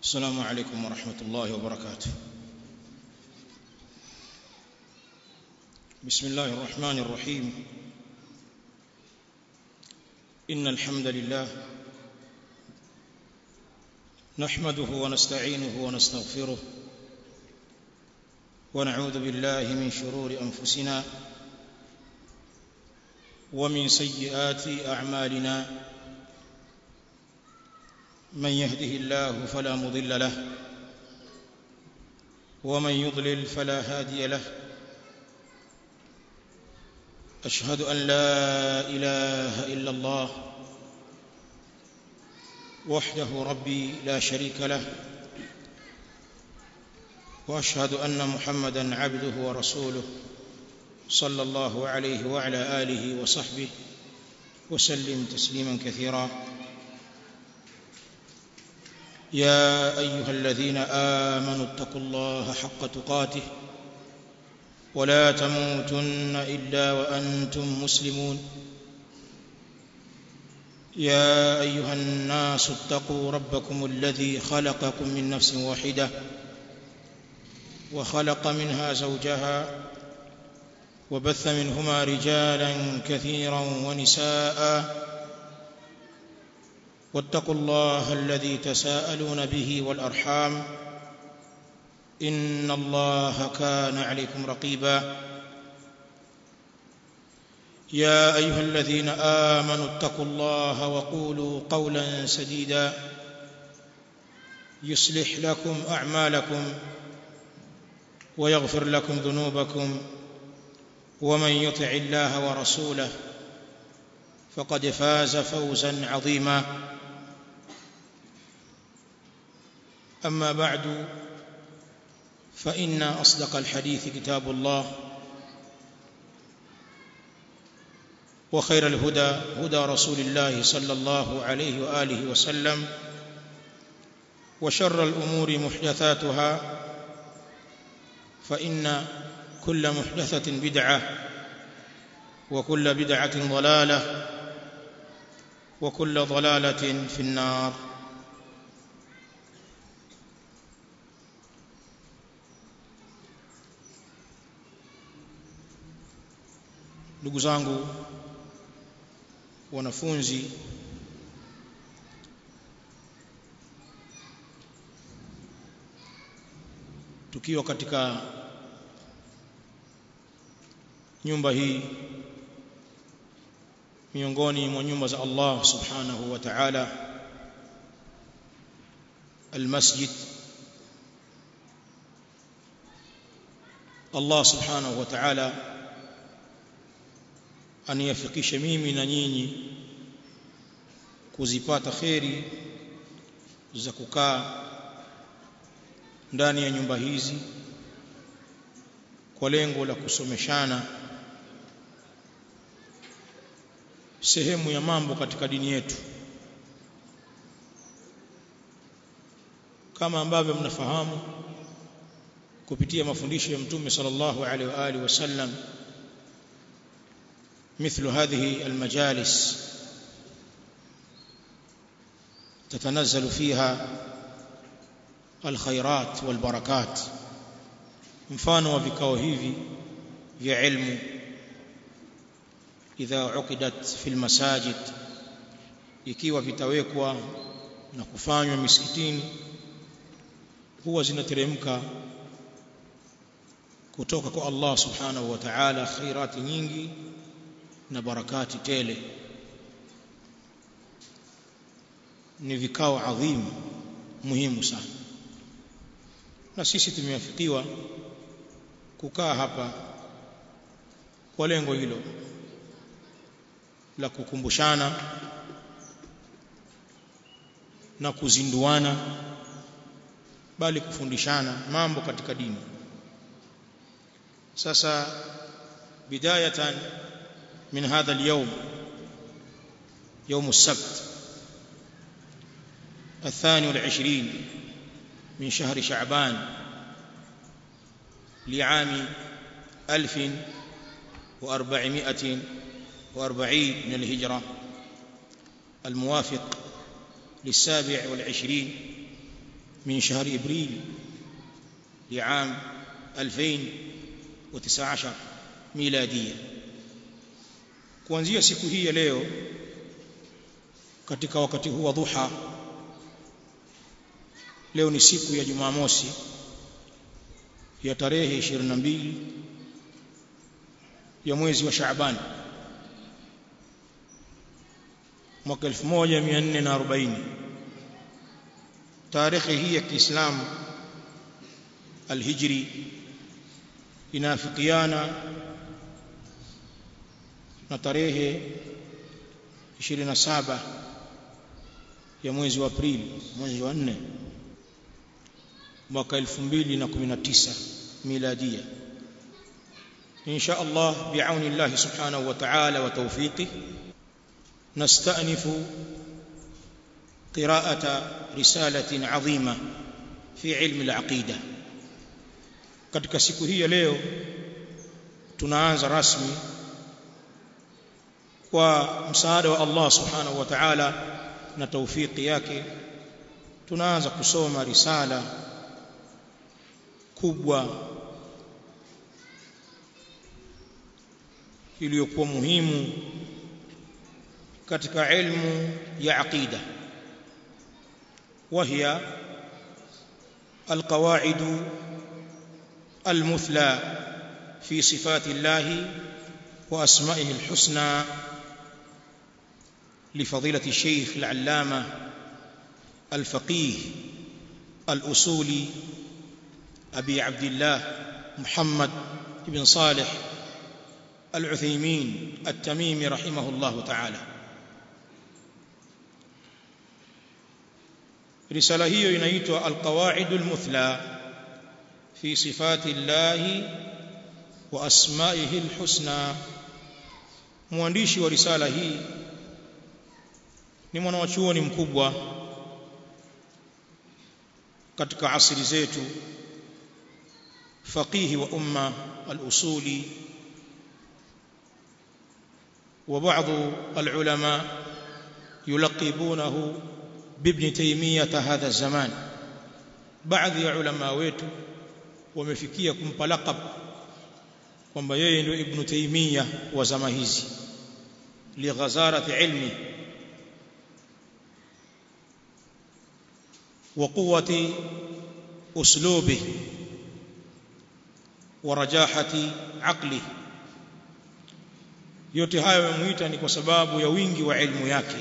السلام عليكم ورحمة الله وبركاته بسم الله الرحمن الرحيم إن الحمد لله نحمده ونستعينه ونستغفره ونعوذ بالله من شرور أنفسنا ومن سيئات أعمالنا من يهده الله فلا مضل له ومن يضلل فلا هادي له أشهد أن لا إله إلا الله وحده ربي لا شريك له وأشهد أن محمدا عبده ورسوله صلى الله عليه وعلى آله وصحبه وسلم تسليما كثيرا يا أيها الذين آمنوا اتقوا الله حق تقاته ولا تموتن إلا وأنتم مسلمون يا أيها الناس اتقوا ربكم الذي خلقكم من نفس واحدة وخلق منها زوجها وبث منهما رجالا كثيرا ونساء واتقوا الله الذي تساءلون به والأرحام إن الله كان عليكم رقيبا يا أيها الذين آمنوا اتقوا الله وقولوا قولا سديدا يصلح لكم أعمالكم ويغفر لكم ذنوبكم ومن يطع الله ورسوله فقد فاز فوزا عظيما أما بعد فإن أصدق الحديث كتاب الله وخير الهدى هدى رسول الله صلى الله عليه وآله وسلم وشر الأمور محدثاتها فإن كل محدثة بدعة وكل بدعة ضلالة وكل ضلالة في النار ndugu zangu wanafunzi tukiwa katika nyumba hii miongoni mwa nyumba za Allah subhanahu wa ta'ala almasjid Allah subhanahu wa ta'ala aniyafikishe mimi na nyinyi kuzipata kheri za kukaa ndani ya nyumba hizi kwa lengo la kusomeshana sehemu ya mambo katika dini yetu kama ambavyo mnafahamu kupitia mafundisho ya mtume sallallahu alaihi wa alihi wasallam مثل هذه المجالس تتنزل فيها الخيرات والبركات mfano wa vikao hivi vya ilmu idha uqidat fil masajid ikiwa vitawekwa na kufanywa misikitini huwa zinateremka kutoka kwa Allah subhanahu wa ta'ala khairati nyingi na barakati tele ni vikao adhimu muhimu sana na sisi tumewafikiwa kukaa hapa kwa lengo hilo la kukumbushana na kuzinduana bali kufundishana mambo katika dini sasa bidayatan من هذا اليوم يوم السبت الثاني والعشرين من شهر شعبان لعام ألف وأربعمائة وأربعين من الهجرة الموافق للسابع والعشرين من شهر إبريل لعام 2019 ميلادية kuanzia siku hii ya leo katika wakati huu wa dhuha leo ni siku ya Jumamosi ya tarehe 22 ya mwezi wa Shaaban mwaka 1440 tarehe hii ya Kiislamu alhijri inafikiana na tarehe 27 ya mwezi wa Aprili mwezi wa 4 mwaka 2019 miladia insha Allah biauni Allah subhanahu wa ta'ala wa tawfiqih نستأنف قراءة رسالة عظيمة في علم العقيدة katika siku hii ya leo tunaanza rasmi kwa msaada wa Allah subhanahu wa ta'ala na taufiki yake tunaanza kusoma risala kubwa iliyokuwa muhimu katika ilmu ya aqida وهي القواعد المثلى في صفات الله واسمائه الحسنى لفضيله الشيخ العلامه الفقيه الاصولي ابي عبد الله محمد بن صالح العثيمين التميمي رحمه الله تعالى risala hiyo inaitwa alqawaidul muthla fi sifati llahi wa asmaihi alhusna mwandishi wa risala hii ni mwanachuoni mkubwa katika asri zetu faqihi wa umma al-usuli وبعض العلماء يلقبونه بابن تيمية هذا الزمان بعض ya ulama wetu wamefikia kumpa laqab kwamba yeye ndio ibn Taymiyyah wa zama hizi lighazarati ilmi wa quwwati uslubi wa rajahati aqli yote hayo yamuita ni kwa sababu ya wingi wa ilmu yake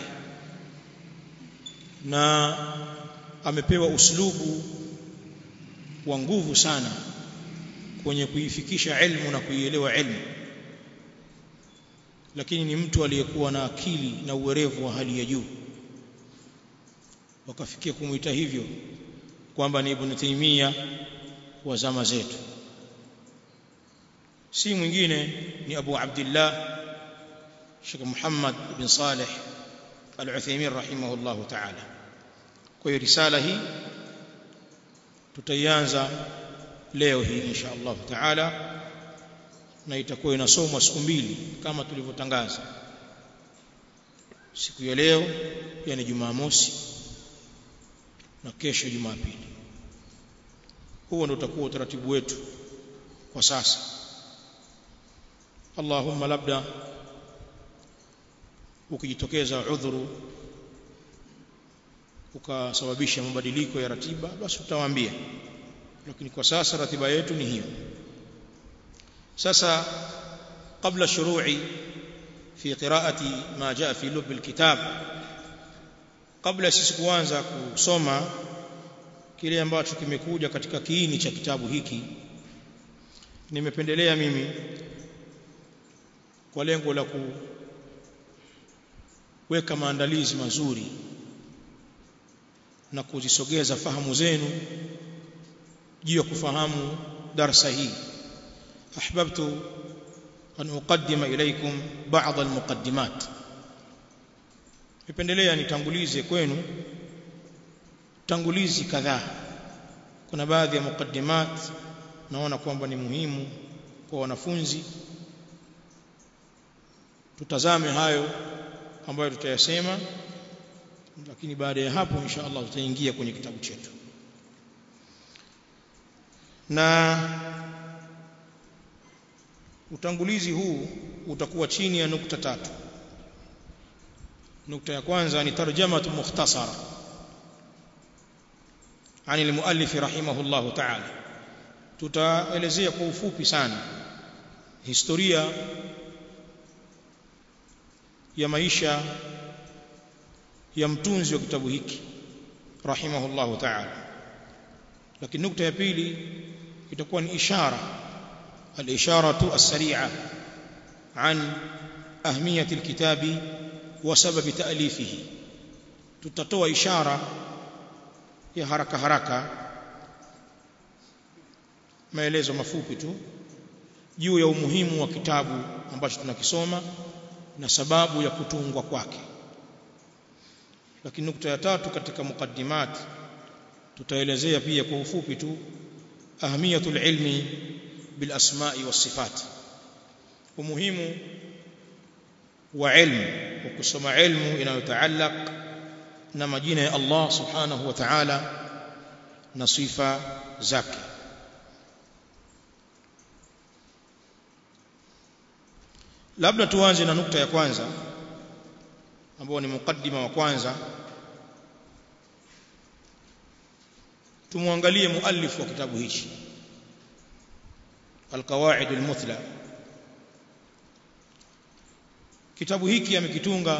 na amepewa uslubu wa nguvu sana kwenye kuifikisha ilmu na kuielewa ilmu lakini ni mtu aliyekuwa na akili na uwerevu wa hali ya juu wakafikia kumuita hivyo kwamba ni Ibn Taymiyyah wa zama zetu si mwingine ni Abu Abdullah Sheikh Muhammad ibn Saleh Al-Uthaymeen rahimahullah ta'ala kwa hiyo risala hii tutaianza leo hii insha Allah ta'ala na itakuwa inasomwa siku mbili kama tulivyotangaza siku ya leo yani Jumamosi na kesho Jumapili huo ndio utakuwa utaratibu wetu kwa sasa Allahumma labda ukijitokeza udhuru ukasababisha mabadiliko ya ratiba basi utawaambia lakini kwa sasa ratiba yetu ni hiyo sasa kabla shuru'i fi qira'ati ma jaa fi lub alkitab kabla sisi kuanza kusoma kile ambacho kimekuja katika kiini cha kitabu hiki nimependelea mimi kwa lengo la kuweka maandalizi mazuri na kuzisogeza fahamu zenu juu ya kufahamu darsa hii ahbabtu an uqaddima ilaykum ba'd almuqaddimat nipendelea nitangulize kwenu tangulizi kadhaa kuna baadhi ya muqaddimat naona kwamba ni muhimu kwa wanafunzi tutazame hayo ambayo tutayasema lakini baada ya hapo insha Allah tutaingia kwenye kitabu chetu na utangulizi huu utakuwa chini ya nukta tatu nukta ya kwanza ni tarjamatu mukhtasara عن المؤلف رحمه الله تعالى tutaelezea kwa ufupi sana historia ya maisha ya mtunzi wa kitabu hiki rahimahullahu ta'ala lakini nukta ya pili itakuwa ni ishara al-isharatu as-sari'a an ahmiyati al-kitabi wa sababi ta'lifihi tutatoa ishara ya haraka haraka maelezo mafupi tu juu ya umuhimu wa kitabu ambacho tunakisoma na sababu ya kutungwa kwake lakini nukta ya tatu katika mukaddimat tutaelezea pia kwa ufupi tu ahamiyatul ilmi bil asma'i was sifat umuhimu wa ilmu wa kusoma ilmu inayotaallaq na majina ya Allah subhanahu wa ta'ala na sifa zake labda tuanze na nukta ya kwanza ambao ni mukaddima wa kwanza tumwangalie muallif wa kitabu hichi alqawaid almuthla kitabu hiki amekitunga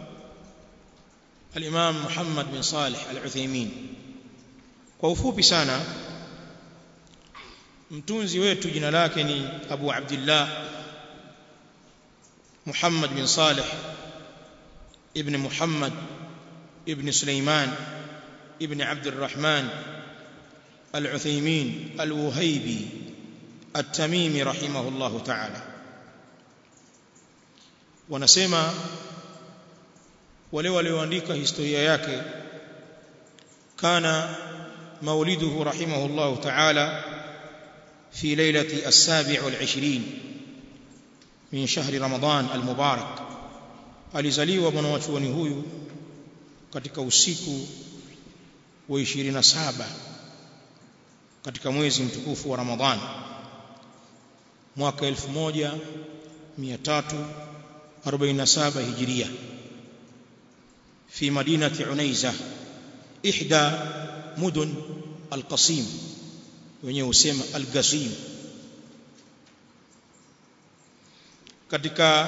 الإمام محمد بن صالح العثيمين kwa ufupi sana mtunzi wetu jina lake ni Abu Abdullah Muhammad bin Salih ibn Muhammad ibn Sulaiman ibn Abd الرحمن العثيمين الوهيبي التميمي رحمه الله تعالى wanasema wale walioandika historia yake kana mauliduhu rahimahullah ta'ala fi lailati as-sabi' wal-20 min shahri ramadan al-mubarak alizaliwa mwanachuoni huyu katika usiku wa 27 katika mwezi mtukufu wa ramadhan mwaka 1347 hijiria في مدينة عنيزة إحدى مدن القصيم wenyewe husema al-Qasim katika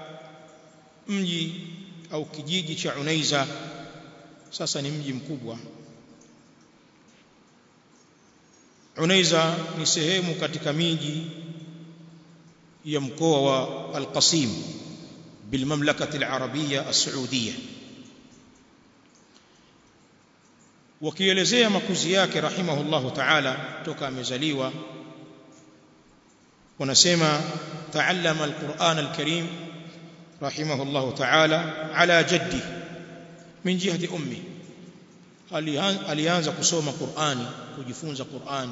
mji au kijiji cha Unaiza sasa ni mji mkubwa Unaiza ni sehemu katika miji ya mkoa wa Al-Qasim بالمملكة العربية السعودية wakielezea makuzi yake rahimahullahu ta'ala toka amezaliwa wanasema taallama alquran alkarim rahimahullahu ta'ala ala jaddi min jihati ummi alianza kusoma Qur'ani kujifunza Qur'ani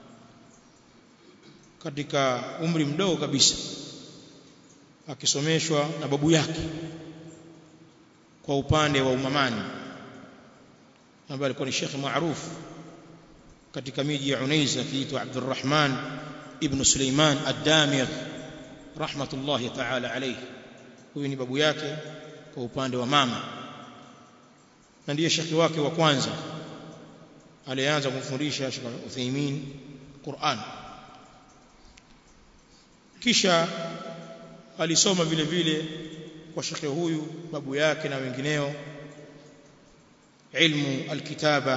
katika umri mdogo kabisa akisomeshwa na babu yake kwa upande wa umamani ambaye alikuwa ni shekhi maarufu katika miji ya Unaiza akiitwa Abdurrahman ibn Suleiman ad-Damir rahmatullahi ta'ala alayhi huyu ni babu yake kwa upande wa mama na ndiye shekhi wake wa kwanza alianza kumfundisha Sheikh Uthaymeen Qur'an kisha alisoma vile vile kwa shekhi huyu babu yake na wengineo علم الكتابة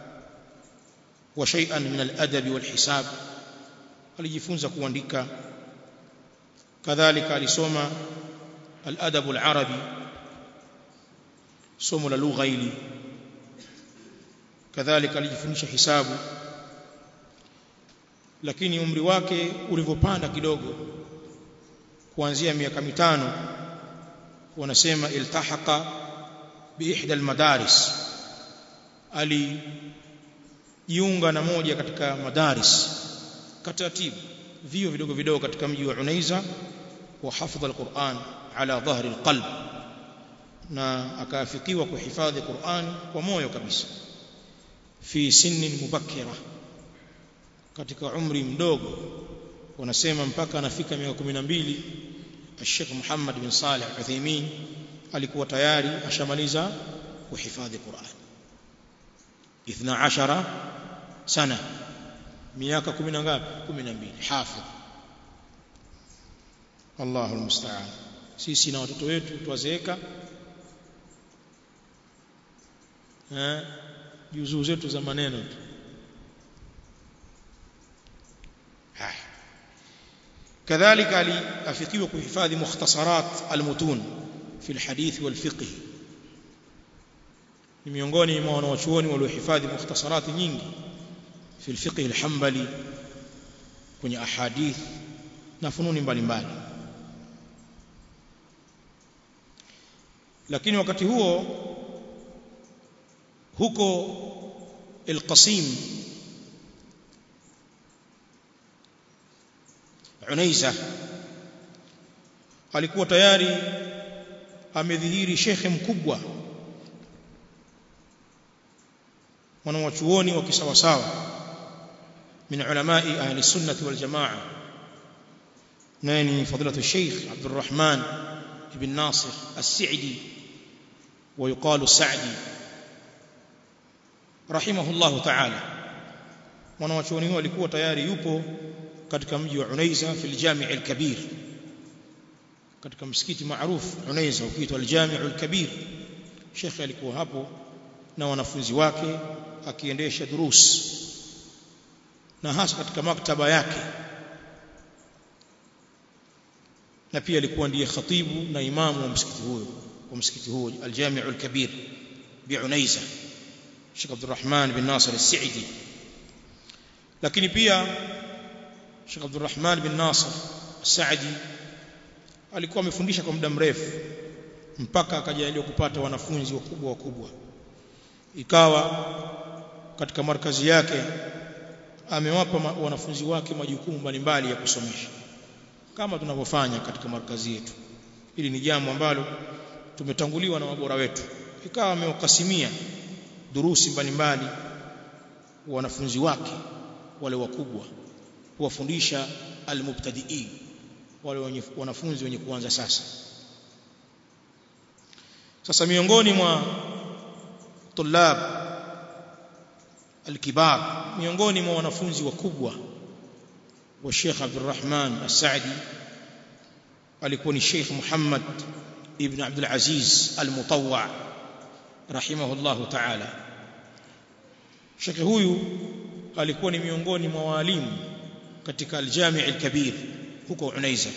وشيئا من الأدب والحساب alijifunza kuandika kadhalika alisoma al-adab al-arabi somo la lugha hili kadhalika alijifundisha hisabu lakini umri wake ulivyopanda kidogo kuanzia miaka mitano wanasema iltahaqa bi ihda al-madaris alijiunga na moja katika madaris katatibu vio vidogo vidogo katika mji wa Unaiza wa hafidha alquran ala dhahri alqalb na akaafikiwa kuhifadhi Qur'an kwa moyo kabisa fi sinnin mubakkira katika umri mdogo wanasema mpaka anafika miaka 12 Sheikh Muhammad bin Saleh Al-Uthaymeen alikuwa tayari ashamaliza kuhifadhi Qur'an 12 sana miaka 10 ngapi 12 hafidh Allahu almusta'an sisi na watoto wetu twazeeka eh juzuu zetu za maneno tu كذلك aliafikiwa kuhifadhi mukhtasarat almutun fi alhadith walfiqh ni miongoni mwa wanawachuoni waliohifadhi mukhtasarat nyingi fi alfiqh alhanbali kwenye ahadith na fununi mbalimbali lakini wakati huo huko القصيم Unaiza alikuwa tayari amedhihiri shekhe mkubwa mwanawachuoni wa kisawasawa min ulamai ahli sunnati wal jamaa naye ni fadilatu sheikh Abdurrahman ibn Nasir as-Sa'di ويقال السعدي رحمه الله تعالى mwanawachuoni huyo alikuwa tayari yupo katika mji wa Unaiza fil Jami' al-Kabir katika msikiti maarufu Unaiza ukiitwa al-Jami' al-Kabir Sheikh alikuwa hapo na wanafunzi wake akiendesha durus na hasa katika maktaba yake na pia alikuwa ndiye khatibu na imamu wa msikiti huo wa msikiti huo al-Jami' al-Kabir bi Unaiza Sheikh Abdurrahman bin Nasir al-Sa'di lakini pia Sheikh Abdurrahman bin Nasir Saadi alikuwa amefundisha kwa muda mrefu mpaka akajaliwa kupata wanafunzi wakubwa wakubwa ikawa katika markazi yake amewapa wanafunzi wake majukumu mbalimbali ya kusomesha kama tunavyofanya katika markazi yetu hili ni jambo ambalo tumetanguliwa na mabora wetu ikawa amewakasimia durusi mbalimbali wanafunzi wake wale wakubwa kuwafundisha almubtadiin wale wanafunzi wenye kuanza sasa sasa miongoni mwa tulab alkibar miongoni mwa wanafunzi wakubwa wa Sheikh Abdurrahman As-Saadi alikuwa ni Sheikh Muhammad ibn Abdul Aziz Al-Mutawwa rahimahullahu ta'ala Sheikh huyu alikuwa ni miongoni mwa walimu katika al-Jami' al-Kabir huko Unaiza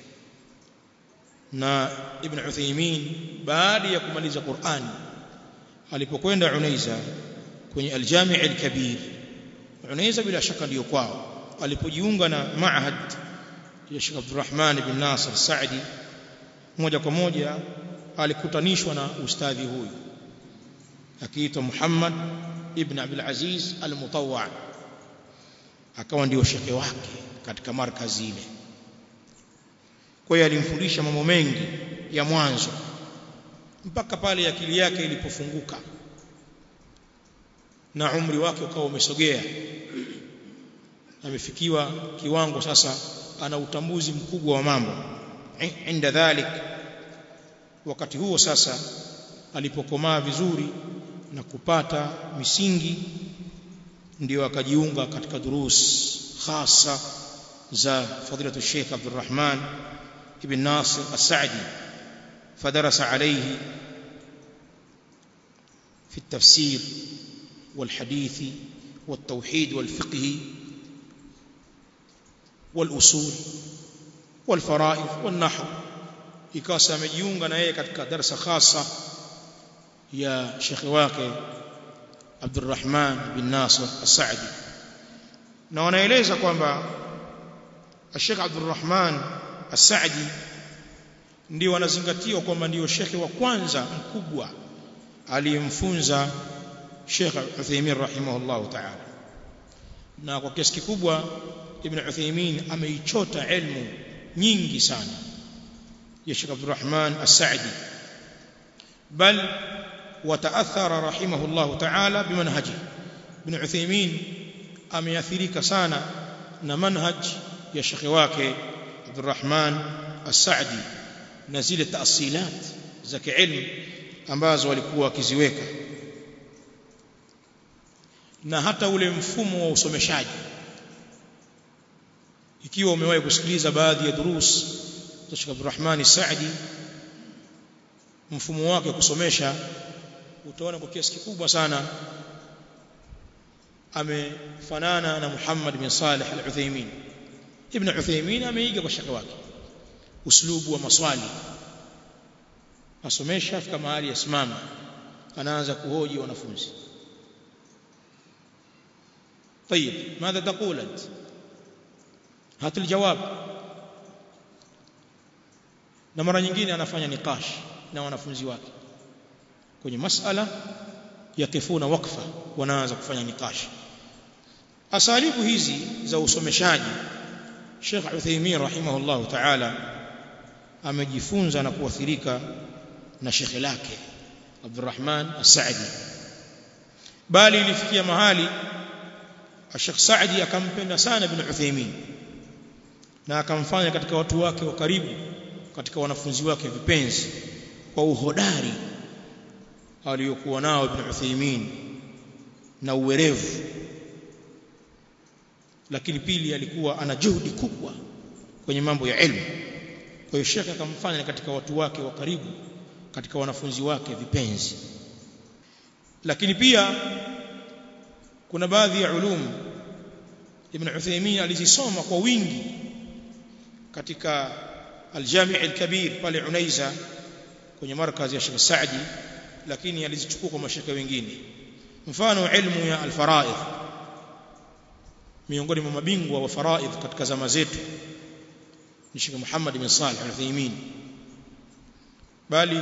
na Ibn Uthaymeen baada ya kumaliza Qur'an alipokwenda Unaiza kwenye al-Jami' al-Kabir Unaiza bila shaka ndiyo kwao alipojiunga na maahad ya Sheikh Abdurrahman ibn Nasir Saadi moja kwa moja alikutanishwa na ustadhi huyu akiitwa Muhammad ibn Abdul Aziz al-Mutawwa akawa ndio shekhe wake katika markazi ile kwa hiyo alimfundisha mambo mengi ya mwanzo mpaka pale akili yake ilipofunguka na umri wake ukawa umesogea amefikiwa kiwango sasa ana utambuzi mkubwa wa mambo inda dhalik wakati huo sasa alipokomaa vizuri na kupata misingi ndio akajiunga katika durus khasa za fadilatu Sheikh Abdurrahman ibn Nasir As-Sa'di فدرس عليه في التفسير والحديث والتوحيد والفقه والأصول والفرائض والنحو ikawa amejiunga na yeye katika darasa khasa ya shekhi wake Abdurrahman bin Nasir As-Sa'di na wanaeleza kwamba Sheikh Abdurrahman As-Sa'di ndio wanazingatiwa kwamba ndio shekhi wa kwanza mkubwa aliyemfunza Sheikh Uthaymeen rahimahullahu ta'ala na kwa kiasi kikubwa Ibn Uthaymeen ameichota ilmu nyingi sana ya Sheikh Abdurrahman As-Sa'di bal wataathara rahimahullahu ta'ala bimanhaji Ibn Uthaymeen ameathirika sana na manhaj ya shekhe wake Abdurrahman As-Saadi na zile taasilat za kiilmu ambazo walikuwa wakiziweka na hata ule mfumo wa usomeshaji ikiwa umewahi kusikiliza baadhi ya durus za Sheikh Abdurrahman Saadi mfumo wake kusomesha utaona kwa kiasi kikubwa sana amefanana na Muhammad bin Salih al-Uthaymeen Ibn Uthaymeen ameiga kwa shaka wake uslubu wa maswali asomesha fika mahali yasimama anaanza kuhoji wanafunzi طيب ماذا تقول انت هات الجواب na mara nyingine anafanya nikash na wanafunzi wake kwenye masala yakifuna wakfa wanaanza kufanya nikash asalibu hizi za usomeshaji Sheikh Uthaymeen rahimahullah ta'ala amejifunza na kuathirika na shekhe lake Abdurrahman As-Saadi bali ilifikia mahali Sheikh Saadi akampenda sana Ibn Uthaymeen na akamfanya katika watu wake wa karibu katika wanafunzi wake vipenzi kwa uhodari aliyokuwa nao Ibn Uthaymeen na uwerevu lakini pili alikuwa ana juhudi kubwa kwenye mambo ya elimu kwa hiyo Sheikh akamfanya katika watu wake wa karibu katika wanafunzi wake vipenzi lakini pia kuna baadhi ya ulum Ibn Uthaymeen alizisoma kwa wingi katika Al-Jami' Al-Kabir pale Unaiza kwenye markazi ya Sheikh Saadi lakini alizichukua kwa mashaka wengine mfano ilmu ya al-faraidh miongoni mwa mabingwa wa faraidh katika zama zetu ni Sheikh Muhammad bin Salih Al-Uthaymeen bali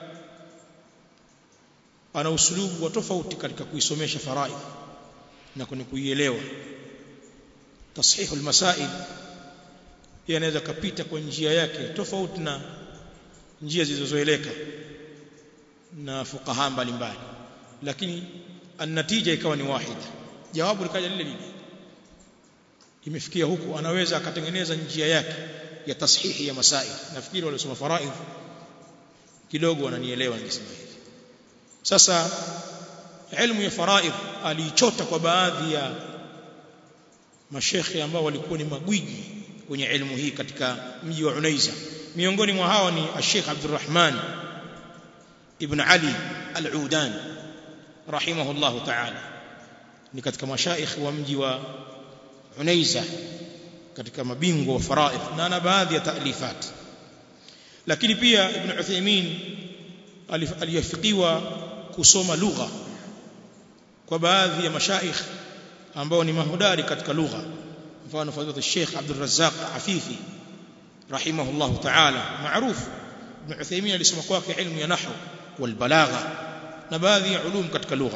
ana usulubu wa tofauti katika kuisomesha faraidh na kwenye kuielewa tashihu almasail yanaweza kapita kwa njia yake tofauti na njia zilizozoeleka na fuqaha mbalimbali lakini annatija ikawa ni wahida jawabu likaja lile lile imefikia huku anaweza akatengeneza njia yake ya tashihi ya masail nafikiri waliosoma faraidh kidogo wananielewa ningesema hivi sasa ilmu ya faraidh aliichota kwa baadhi ya mashekhe ambao walikuwa ni magwiji kwenye ilmu hii katika mji wa Unaiza miongoni mwa hao ni Sheikh Abdurrahman ibn Ali Al-Udan rahimahullahu ta'ala ni katika mashaikh wa mji wa Unaiza katika mabingwa wa faraidh na ana baadhi ya taalifat lakini pia Ibn Uthaymeen aliyafikiwa kusoma lugha kwa baadhi ya mashaikh ambao ni mahudari katika lugha mfano fadhila Sheikh Abdul Razzaq Afifi rahimahullah ta'ala maarufu Ibn Uthaymeen alisoma kwake ilmu ya nahwu wal balagha na baadhi ya ulum katika lugha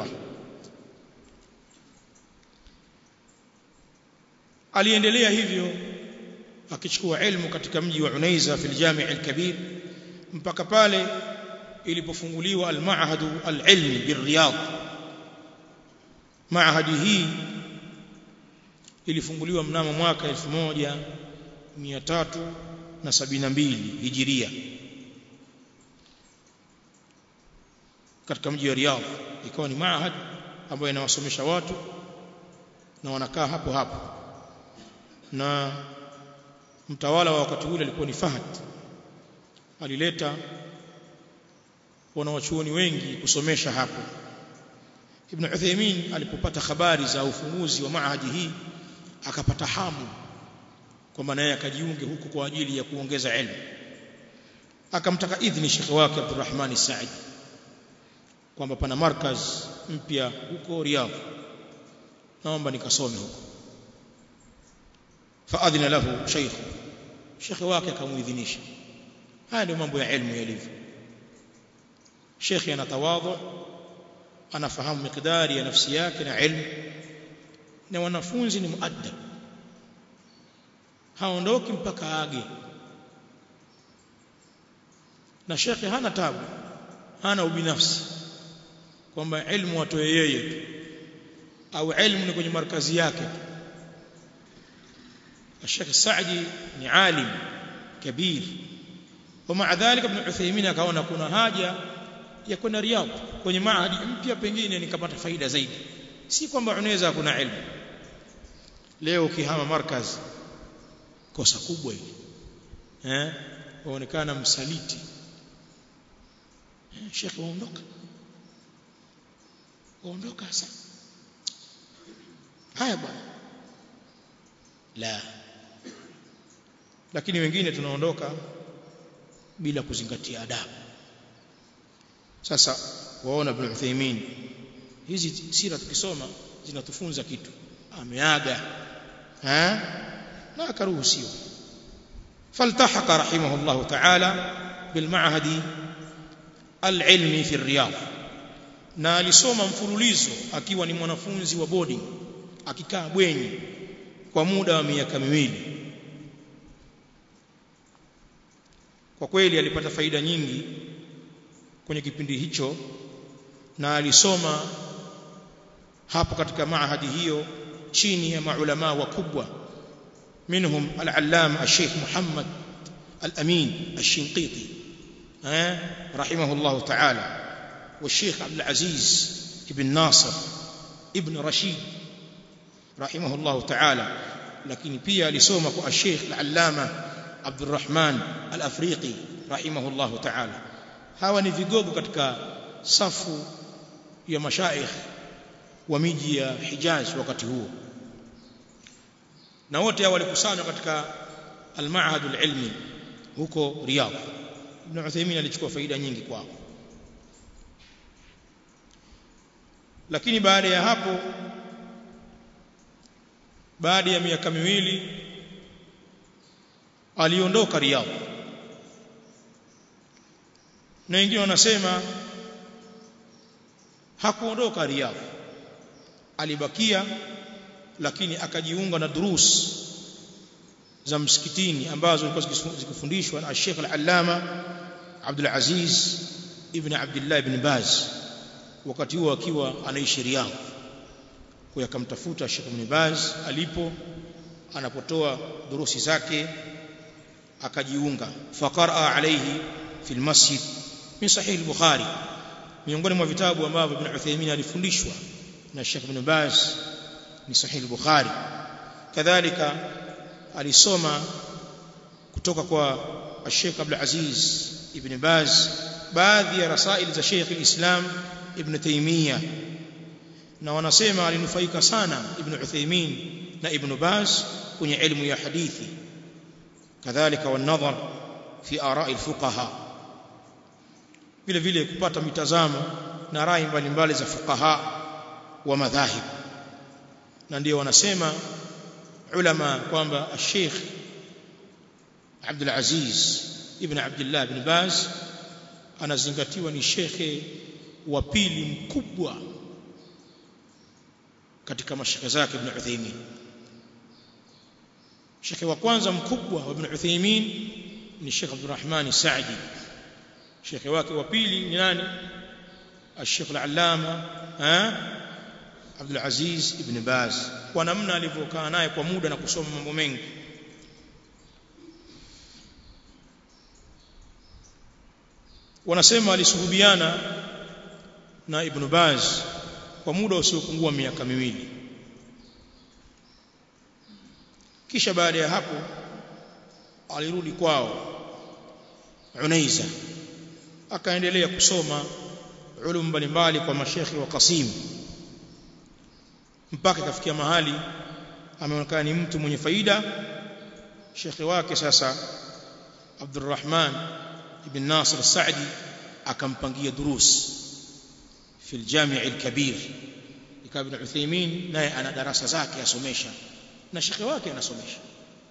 aliendelea hivyo akichukua ilmu katika mji wa Unaiza fil Jami' al-Kabir mpaka pale ilipofunguliwa al-Ma'had al-Ilmi bir-Riyadh Maahadi hii ilifunguliwa mnamo mwaka 1372 Hijiria katika mji wa Riyadh ikawa ni maahad ambayo inawasomesha watu na wanakaa hapo hapo na mtawala wa wakati ule alikuwa ni Fahad alileta wanawachuoni wengi kusomesha hapo Ibn Uthaymeen alipopata habari za ufunguzi wa maahadi hii akapata hamu kwamba naye akajiunge huko kwa ajili ya kuongeza elimu akamtaka idhini shekhe wake Abdurrahman Said kwamba pana markaz mpya huko Riyadh naomba nikasome huko faadhina lahu sheikh shekhe wake akamuidhinisha haya ndio mambo ya elimu yalivyo shekhe anatawadhu anafahamu mikdari ya nafsi yake na ilmu na wanafunzi ni muaddab haondoki mpaka age na shekhe hana tabu hana ubinafsi kwamba ilmu atoe yeye tu au ilmu ni kwenye markazi yake الشيخ السعدي ni alim kabir ومع ذلك ابن عثيمين akaona kuna haja ya kwenda Riyadh kwenye maahadi mpya pengine nikapata faida zaidi si kwamba unaweza kuna ilmu leo ukihama markaz kosa kubwa hili eh waonekana msaliti eh, shekhe waondoka waondoka sasa haya bwana la lakini wengine tunaondoka bila kuzingatia adabu sasa waona ibn Uthaymeen hizi sira tukisoma zinatufunza kitu ameaga eh na akaruhusiwa فالتحق رحمه الله تعالى بالمعهد العلمي في الرياض na alisoma mfululizo akiwa ni mwanafunzi wa boarding akikaa bwenyi kwa muda wa miaka miwili kwa kweli alipata faida nyingi kwenye kipindi hicho na alisoma hapo katika maahadi hiyo chini ya maulama wakubwa منهم العلامة الشيخ محمد الأمين الشنقيطي رحمه الله تعالى والشيخ عبد العزيز ابن ناصر ابن رشيد رحمه الله تعالى لكن pia alisoma kwa الشيخ العلامة عبد الرحمن الأفريقي رحمه الله تعالى hawa ni vigogo katika safu ya mashaikh wa miji ya Hijaz wakati huo na wote hao walikusanywa katika al-ma'had al-ilmi huko Riyadh Ibn Uthaymeen alichukua faida nyingi kwao lakini baada ya hapo baada ya miaka miwili aliondoka Riyadh na wengine wanasema hakuondoka Riyadh alibakia lakini akajiunga na durus za msikitini ambazo zilikuwa zikifundishwa na Sheikh Al-Allama Abdul Aziz ibn Abdullah ibn Baz wakati huo akiwa anaishi Riyadh kwa akamtafuta Sheikh ibn Baz alipo anapotoa durusi zake akajiunga faqara alayhi fi almasjid min sahih al-Bukhari miongoni mwa vitabu ambavyo Ibn Uthaymeen alifundishwa na Sheikh ibn Baz ni sahih al-Bukhari kadhalika alisoma kutoka kwa Sheikh Abdul Aziz ibn Baz baadhi ya rasail za Sheikh al-Islam ibn Taymiyyah na wanasema alinufaika sana ibn Uthaymeen na ibn Baz kwenye elimu ya hadithi kadhalika wanadhar fi ara'i al-fuqaha vile vile kupata mitazamo na rai mbalimbali za fuqaha wa madhahib na ndio wanasema ulama kwamba Sheikh Abdul Aziz ibn Abdullah ibn Baz anazingatiwa ni shekhe wa pili mkubwa katika mashekhe zake ibn Uthaymeen shekhe wa kwanza mkubwa wa ibn Uthaymeen ni Sheikh Abdurrahman Saadi shekhe wake wa pili ni nani الشيخ العلامة ها عبد العزيز ابن باز kwa namna alivyokaa naye kwa muda na kusoma mambo mengi wanasema alisuhubiana na ibn Baz kwa muda usiopungua miaka miwili kisha baada ya hapo alirudi kwao Unaiza akaendelea kusoma ulum mbalimbali kwa mashekhi wa Qasim mpaka kafikia mahali ameonekana ni mtu mwenye faida shekhi wake sasa Abdurrahman ibn Nasir Saadi akampangia durus fi al-Jami' al-Kabir ikawa ibn Uthaymeen naye ana darasa zake asomesha na shekhi wake anasomesha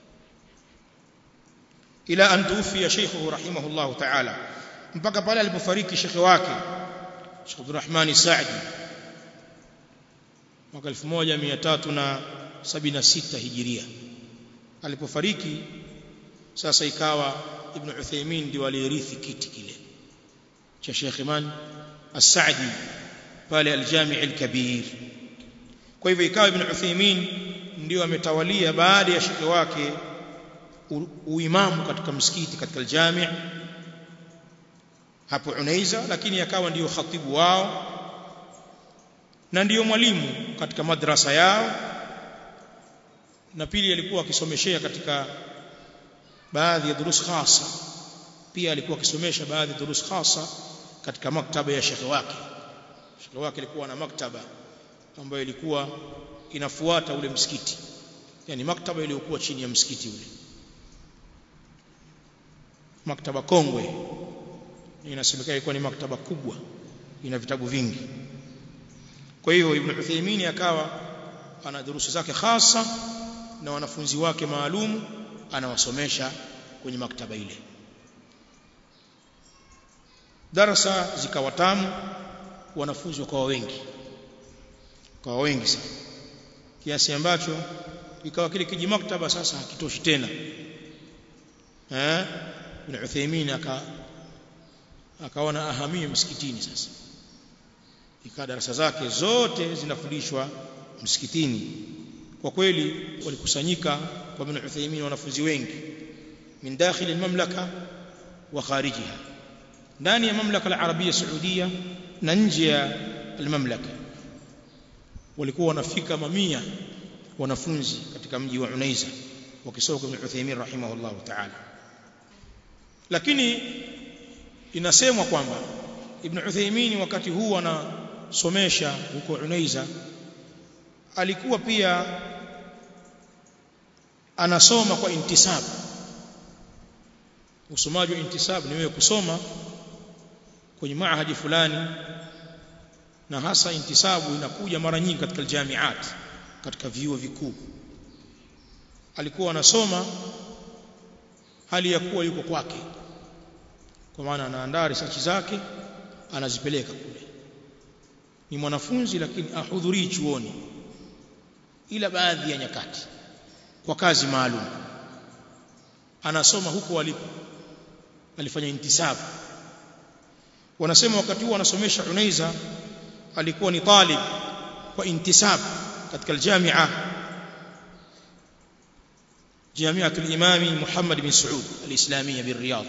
ila an tufiya shaykhuhu rahimahullah ta'ala mpaka pale alipofariki shekhi wake Sheikh Abdurrahman Saadi mwaka 1376 hijiria alipofariki sasa ikawa ibn Uthaymeen ndio aliyerithi kiti kile cha Sheikh Iman As-Saadi pale al-Jami' al-Kabir kwa hivyo ikawa ibn Uthaymeen ndio ametawalia baada ya shekhe wake uimamu katika msikiti katika aljami hapo Unaiza lakini akawa ndiyo khatibu wao na ndiyo mwalimu katika madrasa yao na pili alikuwa akisomeshea katika baadhi ya durus khasa pia alikuwa akisomesha baadhi ya durus khasa katika maktaba ya shekhe wake shekhe wake alikuwa na maktaba ambayo ilikuwa inafuata ule msikiti yani maktaba iliyokuwa chini ya msikiti ule maktaba kongwe inasemekana ilikuwa ni maktaba kubwa ina vitabu vingi kwa hiyo ibn Uthaymeen akawa ana durusu zake hasa na wanafunzi wake maalum anawasomesha kwenye maktaba ile darasa zikawa tamu wanafunzi wakawa wengi kwa wengi sana kiasi ambacho ikawa kile kiji maktaba sasa hakitoshi tena eh ibn Uthaymeen aka akaona ahamie msikitini sasa ikawa darasa zake zote zinafundishwa msikitini kwa kweli walikusanyika kwa ibn Uthaymeen wanafunzi wengi min dakhil almamlaka wa kharijiha ndani ya mamlaka al-arabia saudia na nje ya almamlaka walikuwa wanafika mamia wanafunzi katika mji wa Unaiza wakisoma kwa Ibn Uthaymeen rahimahullah ta'ala lakini inasemwa kwamba Ibn Uthaymeen wakati huu anasomesha huko Unaiza alikuwa pia anasoma kwa intisab usomaji wa intisab ni wewe kusoma kwenye maahadi fulani na hasa intisabu inakuja mara nyingi katika jamiat katika vyuo vikuu alikuwa anasoma hali ya kuwa yuko kwake kwa maana anaandaa research zake anazipeleka kule ni mwanafunzi lakini ahudhurii chuoni ila baadhi ya nyakati kwa kazi maalum anasoma huko alipo alifanya intisabu wanasema wakati huo anasomesha Unaiza alikuwa ni talib kwa intisab katika aljamia جامعة الإمام محمد بن سعود الإسلامية بالرياض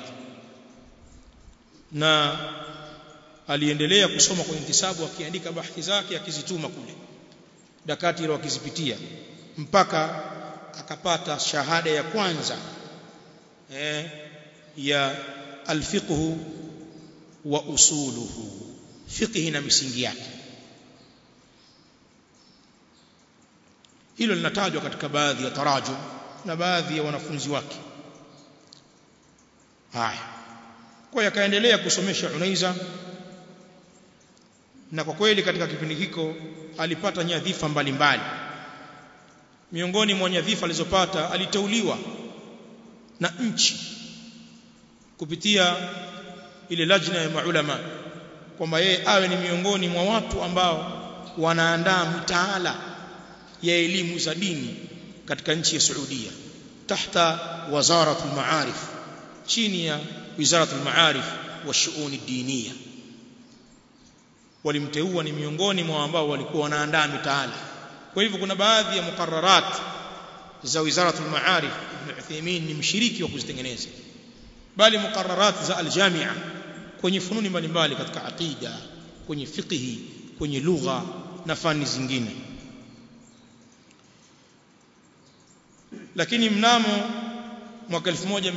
na aliendelea kusoma kwa intisabu akiandika bahthi zake akizituma kule dakatira wakizipitia mpaka akapata shahada ya kwanza eh, ya alfiqhu wa usuluhu fiqhi na misingi yake hilo linatajwa katika baadhi ya tarajum na baadhi ya wanafunzi wake haya kwa hiyo akaendelea kusomesha Unaiza na kwa kweli katika kipindi hiko alipata nyadhifa mbalimbali miongoni mwa nyadhifa alizopata aliteuliwa na nchi kupitia ile lajna ya maulama kwamba yeye awe ni miongoni mwa watu ambao wanaandaa mitaala ya elimu za dini katika nchi ya Saudia tahta wazarat al-ma'arif chini ya wizarat al-ma'arif wa shu'un ad-diniya walimteua ni miongoni mwa ambao walikuwa wanaandaa mitaala kwa hivyo kuna baadhi ya muqarrarat za wizarat al-ma'arif ibn Uthaymeen ni mshiriki wa kuzitengeneza bali muqarrarat za al-jami'a kwenye fununi mbalimbali katika aqida kwenye fiqhi kwenye lugha na fani zingine lakini mnamo mwaka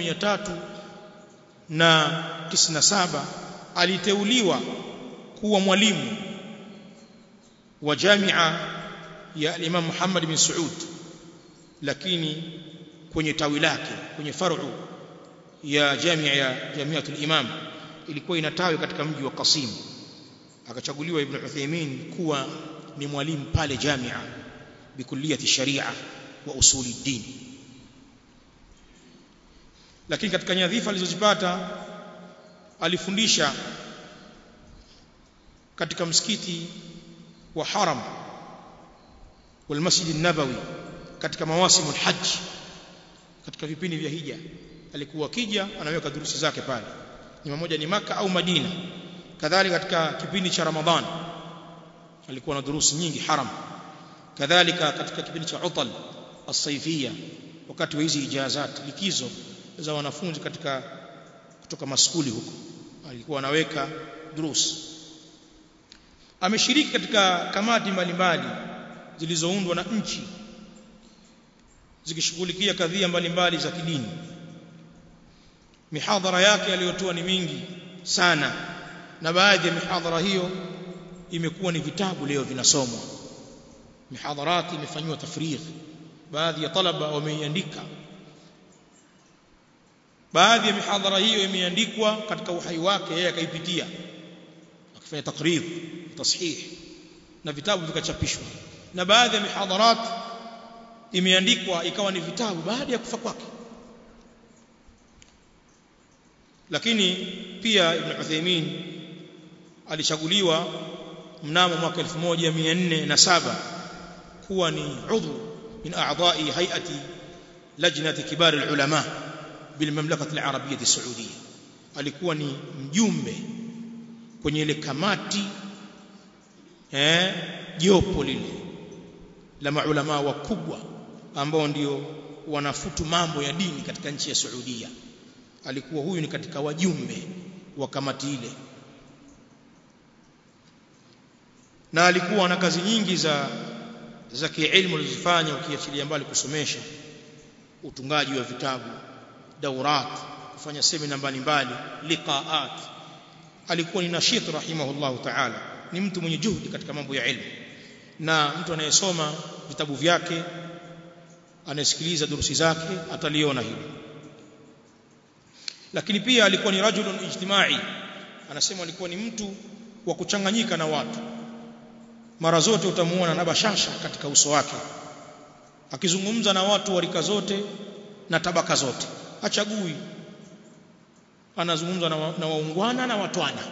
1397 aliteuliwa kuwa mwalimu wa jamia ya Imam Muhammad bin Saud lakini kwenye tawi lake kwenye faru ya jamia ya Jamiatul Imam ilikuwa inatawi katika mji wa Qasim akachaguliwa Ibn Uthaymeen kuwa ni mwalimu pale jamia bikulliyati sharia wa usuli din lakini katika nyadhifa alizozipata alifundisha katika msikiti wa haram wal masjid an-nabawi katika mawasimul hajj katika vipindi vya hija alikuwa kija anaweka durusi zake pale ni mmoja ni maka au Madina kadhalika katika kipindi cha Ramadhan alikuwa na durusi nyingi haram kadhalika katika kipindi cha utal as-saifia wakati wa hizi ijazat likizo za wanafunzi katika kutoka maskuli huko alikuwa anaweka durus ameshiriki katika kamati mbalimbali zilizoundwa na nchi zikishughulikia kadhia mbalimbali za kidini mihadhara yake aliyotoa ni mingi sana na baadhi ya mihadhara hiyo imekuwa ni vitabu leo vinasomwa mihadharati imefanywa tafrigh baadhi ya talaba wameiandika baadhi ya mihadhara hiyo imeandikwa katika uhai wake yeye akaipitia akifanya takrir tashih na vitabu vikachapishwa na baadhi ya mihadharat imeandikwa ikawa ni vitabu baada ya kufa kwake lakini pia Ibn Uthaymeen alichaguliwa mnamo mwaka 1407 kuwa ni udhu min a'dha'i hay'ati lajnati kibar al-ulama bil mamlakati al-arabiyyah as-saudiyyah alikuwa ni mjumbe kwenye ile kamati eh jopo lile la maulama wakubwa ambao ndio wanafutu mambo ya dini katika nchi ya Saudia alikuwa huyu ni katika wajumbe wa kamati ile na alikuwa na kazi nyingi za za kielimu alizofanya ukiachilia mbali kusomesha utungaji wa vitabu daurat kufanya semina mbalimbali liqaat alikuwa ni nashit rahimahullahu ta'ala ni mtu mwenye juhudi katika mambo ya elimu na mtu anayesoma vitabu vyake anayesikiliza durusi zake ataliona hilo lakini pia alikuwa ni rajulun ijtimai anasema alikuwa ni mtu wa kuchanganyika na watu mara zote utamuona na bashasha katika uso wake akizungumza na watu wa rika zote na tabaka zote hachagui anazungumza na, wa, na waungwana na watwana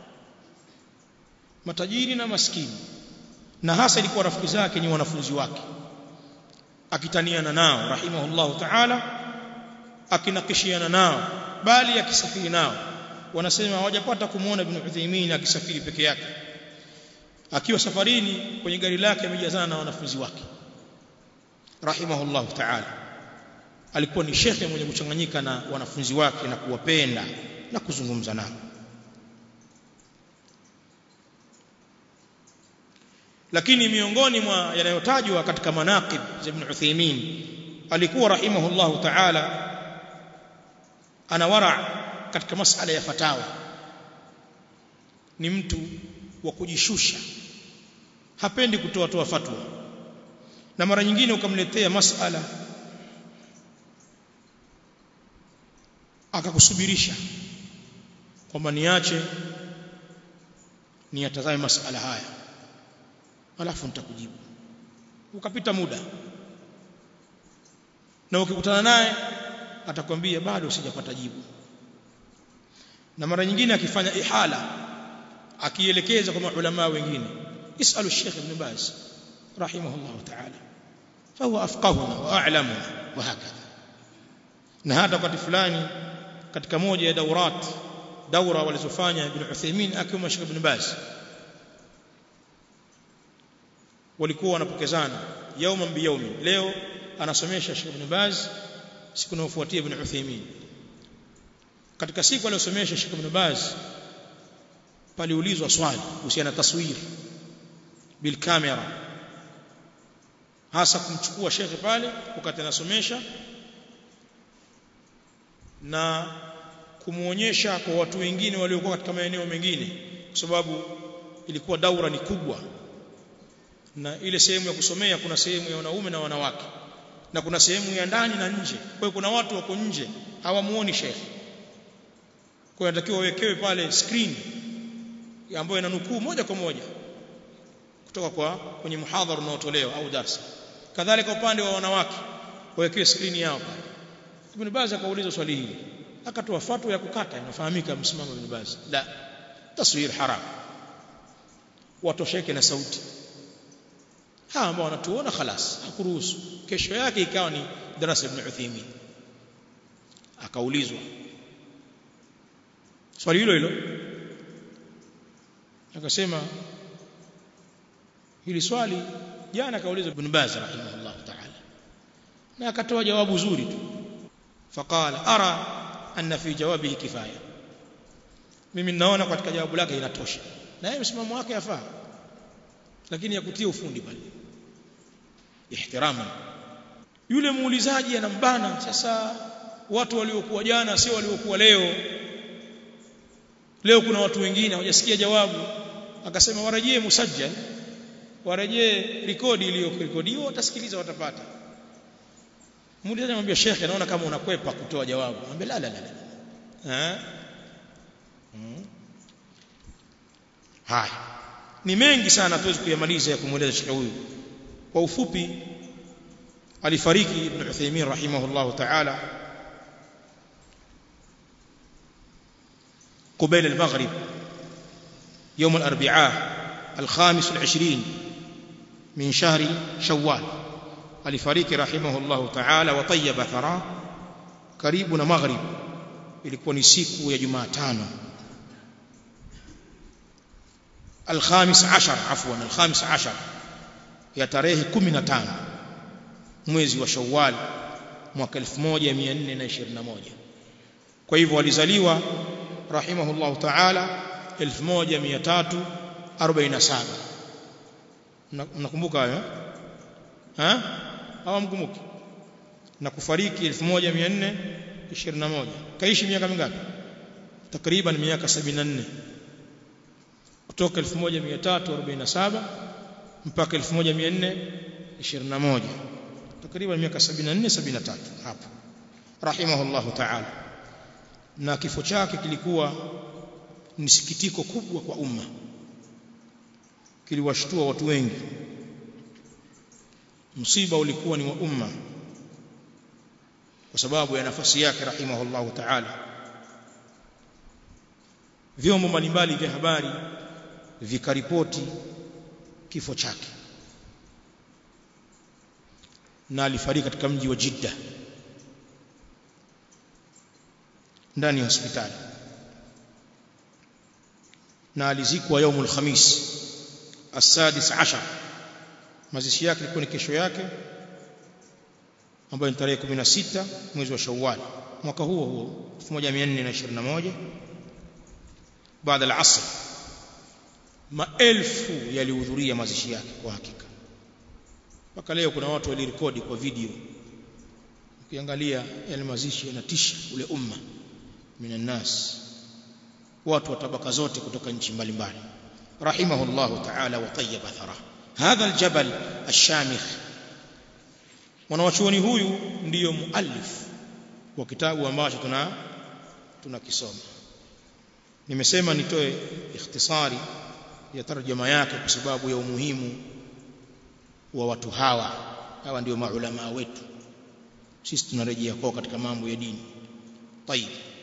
matajiri na maskini na hasa ilikuwa rafiki zake ni wanafunzi wake akitaniana nao rahimahullahu ta'ala akinakishiana nao bali akisafiri nao wanasema hawajapata kumuona ibn Uthaymeen akisafiri peke yake akiwa safarini kwenye gari lake amejazana na wanafunzi wake rahimahullahu ta'ala alikuwa ni shekhe mwenye kuchanganyika na wanafunzi wake na kuwapenda na kuzungumza nao lakini miongoni mwa yanayotajwa katika manaqib za Ibn Uthaymeen alikuwa rahimahullahu ta'ala ana wara katika masala ya fatawa ni mtu wa kujishusha hapendi kutoa toa fatwa na mara nyingine ukamletea masala akakusubirisha kwamba niache niyatazame masala haya alafu nitakujibu ukapita muda na ukikutana naye atakwambia bado sijapata jibu na mara nyingine akifanya ihala akielekeza kwa maulama wengine isalu Sheikh Ibn Baz rahimahullah ta'ala fahuwa afqahuna wa a'lamuna wa hakadha na hata wakati fulani katika moja ya daurat daura walizofanya Ibn Uthaymeen akiwa Sheikh Ibn Baz walikuwa wanapokezana yauma biyaumi leo anasomesha Sheikh Ibn Baz siku inayofuatia Ibn Uthaymeen katika siku aliyosomesha Sheikh Ibn Baz paliulizwa swali kuhusiana na taswir bil kamera hasa kumchukua shekhe pale wakati anasomesha na kumuonyesha kwa watu wengine waliokuwa katika maeneo mengine kwa sababu ilikuwa daura ni kubwa na ile sehemu ya kusomea kuna sehemu ya wanaume na wanawake na kuna sehemu ya ndani na nje kwa hiyo kuna watu wako nje hawamuoni shekhe kwa hiyo inatakiwa wawekewe pale screen ambayo inanukuu moja kwa moja kutoka kwa kwenye muhadhara unaotolewa au darasa kadhalika upande wa wanawake wawekewe screen yao pale Ibn Baz akauliza swali hili akatoa fatwa ya kukata inafahamika msimamo Ibn Baz la taswir haram watosheke na sauti hawa ambao wanatuona khalas hakuruhusu kesho yake ikawa ni darasa Ibn Uthaymeen akaulizwa swali hilo hilo akasema hili swali jana kaulizwa Ibn Baz rahimahullah ta'ala na akatoa jawabu zuri tu faqala ara anna fi jawabihi kifaya mimi ninaona katika jawabu lake inatosha na yeye msimamo wake yafaa lakini ya kutia ufundi pale ihtirama yule muulizaji anambana sasa watu waliokuwa jana sio waliokuwa leo leo kuna watu wengine hawajasikia jawabu akasema warejee musajjal warejee rekodi iliyorekodiwa watasikiliza watapata muulizaji anamwambia shekhe naona kama unakwepa kutoa jawabu anambia la la la la eh hmm. haya ni mengi sana tuwezi kuyamaliza ya kumweleza shekhe huyu kwa ufupi alifariki ibn Uthaymeen rahimahullah ta'ala قبيل المغرب يوم الأربعاء الخامس والعشرين من شهر شوال alifariki rahimahullahu ta'ala wa tayyaba thara karibu na maghrib ilikuwa ni siku ya Jumatano الخامس عشر عفوا الخامس عشر ya tarehe 15 mwezi wa Shawwal mwaka 1421 kwa hivyo alizaliwa rahimahullahu ta'ala 1347 mnakumbuka hayo ha hawamkumbuki na kufariki 1421 kaishi miaka mingapi takriban miaka 74 kutoka 1347 mpaka 1421 takriban miaka 74 73 hapo rahimahullahu ta'ala na kifo chake kilikuwa ni sikitiko kubwa kwa umma kiliwashtua watu wengi msiba ulikuwa ni wa umma kwa sababu ya nafasi yake rahimahullahu ta'ala vyombo mbalimbali vya habari vikaripoti kifo chake na alifariki katika mji wa Jidda ndani ya hospitali na alizikwa yaumul khamis السادس عشر mazishi yake ilikuwa ni kesho yake ambayo ni tarehe 16 mwezi wa Shawwal mwaka huo huo 1421 baada ya asr maelfu yalihudhuria mazishi yake kwa hakika mpaka leo kuna watu walirekodi kwa video ukiangalia yale mazishi yanatisha ule umma minan nas watu wa tabaka zote kutoka nchi mbalimbali rahimahullahu ta'ala wa tayyaba thara hadha aljabal ashamikh mwanachuoni huyu ndiyo muallif wa kitabu ambacho tuna tunakisoma nimesema nitoe ikhtisari ya tarjuma yake kwa sababu ya umuhimu wa watu hawa hawa ndio maulama wetu sisi tunarejea kwao katika mambo ya dini طيب